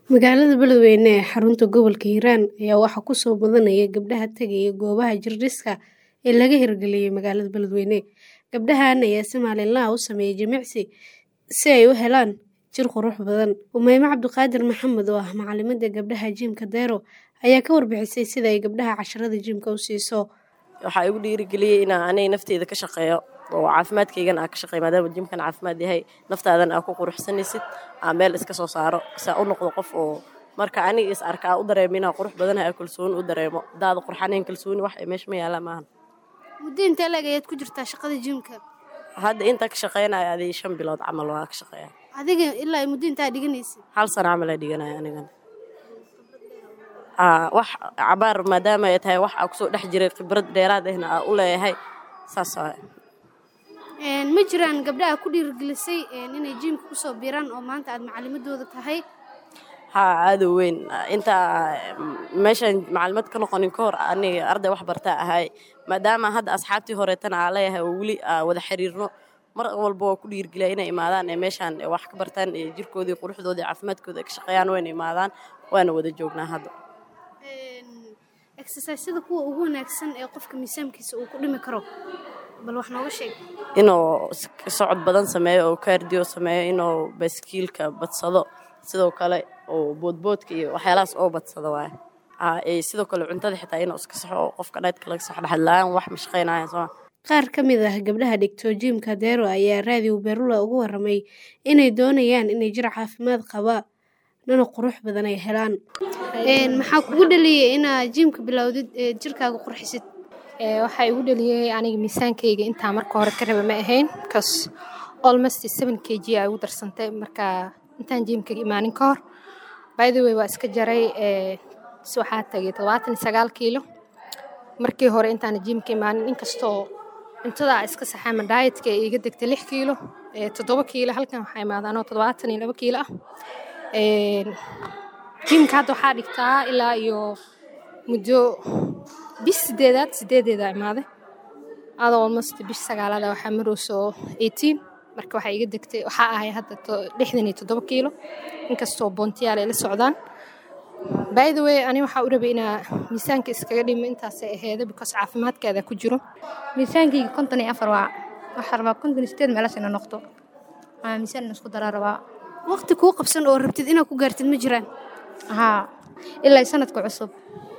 Magaalada Beledweyne ee xarunta gobolka Hiiraan ayaa waxaa ku soo badanaya gabdhaha tagaya goobaha jirdhiska ee laga hirgeliyay magaalada Beledweyne. Gabdhahan ayaa si maalinle ah u sameeya jimicsi si ay u helaan jir qurux badan. Umayma Cabdiqaadir Maxamed oo ah macallimada gabdhaha jiimka Dero ayaa ka warbixisay sida ay gabdhaha casharada jiimka u siiso. waxaa igu dhiirigeliyey inaan aniga nafteyda ka shaqeeyo oo caafimaadkaygana aan ka shaqeeyo maadaama jimkan caafimaad yahay naftaadan aa ku quruxsanaysid aa meel iska soo saaro saa u noqdo qof oo marka aniga is arka aa u dareemo inaan qurux badanahay aa kalsooni u dareemo daada qurxanayn kalsooni wax ay meesha ma yaallaan maahan Muddo intee le'eg ayaad ku jirtaa shaqada jiimka? hadda intaa ka shaqeynaya adii shan bilood camal waa ka shaqeeya Adiga ilaa muddo intaa dhiganaysid. hal sano camal aa dhiganaya anigana Aa, wax cabaar maadaama ay tahay wax aa kusoo dhex jiray khibrad dheeraad ahna aa u leeyahay saas waaye Een, ma jiraan gabdhaha ku dhiirigelisay een, inay jiimka kusoo biiraan oo maanta aad macallimadooda tahay haa aada u weyn intaa meeshaan macalimaad ka noqonin ka hor aniga arday wax bartaa ahay maadaama hadda asxaabtii horeetana aa leeyahay oo weli aa wada xiriirno mar walba waa ku dhiirgeliya inay imaadaan ee meeshaan wax ka bartaan ee jirkoodii quruxdooda iyo caafimaadkooda ka shaqeeyaan wayna imaadaan waana wada joognaa hadda exercisada kuwa ugu wanaagsan ee qofka miisaankiisa uu ku dhimi karo bal wax nooga sheeg inuu s- socod badan sameeyo oo kaardiyo sameeyo inuu baaskiilka badsado sidoo kale oo boodboodka iyo waxyaalahaas oo badsado waaye Aa, ee sidoo kale cuntada xitaa inuu iska saxo oo qofka dhaydka laga saxo dhexdlaan wax ma shaqeynaya soo qaar ka mid ah gabdhaha dhigto jiimka Dero ayaa raadiyo Berula ugu warramay inay doonayaan inay jir caafimaad qaba nana qurux badan ay helaan een maxaa kugu dhaliyay inaad jiimka bilowdid ee jirkaaga qurxisid Ee, waxaa igu dhaliyay aniga miisaankayga intaa marka hore ka raba ma ahayn bcause almost seven kg aa igu darsantay marka intaan jiimka imaanin ka hor by the way waa iska jaray ee, si waxaa tagay todobaatan iyo sagaal kiilo markii hore intaan jiimka imaanin inkastoo cuntada aa iska saxaama dietka ay iga degtay lix kiilo ee, toddoba kiilo halkan waxaa imaada anoo toddobaatan iyo laba kiilo ah Een, jiimka hadda waxaa dhigtaa ilaa iyo muddo bish sideedaad sideedeeda imaaday adoo almost bish sagaalada waxaa marayso 18 marka waxaa iga degtay waxaa ahay hadda to- lixdan iyo toddoba kiilo inkastoo boontiyaal ay la socdaan by the way ani waxaa u rabay inaa miisaanka iskaga dhimo intaasay aheeda because caafimaadkeeda ku jiro miisaankayga konton iyo afar waa waxaa rabaa konton iyo sideed meelash ina noqdo aa miisaan ina isku daraa rabaa waqti kuu qabsan oo rabtid inaad ku gaartid ma jiraan haa ilaa sanadka cusub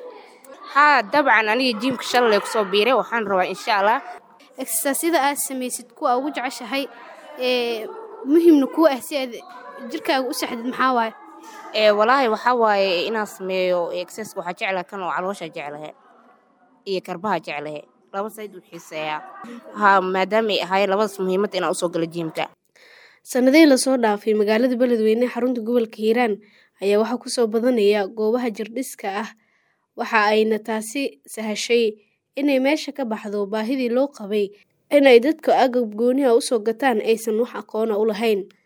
haa dabcan aniga jiimka shalay kusoo biiray waxaan rabaa insha allah exercisada aad samaysid kuwa ugu jeceshahay ee muhiimna kuu ah si aad jirkaaga u saxdid maxaa waaye ee walaahi waxaa waaye inaan sameeyo exercise waxaa jeclaha kan oo caloosha jeclahe iyo karbaha jeclahe laba sayd u xiiseeyaa haa maadaama ay ahaayeen labadaas muhiimad inaan usoo galo jiimka sanadihii lasoo dhaafay magaalada beledweyne ee xarunta gobolka hiiraan ayaa waxaa kusoo badanaya goobaha jirdhiska ah waxa ayna taasi sahashay inay meesha ka baxdo baahidii loo qabay inay dadka agab gooniha usoo gataan aysan wax aqoona u lahayn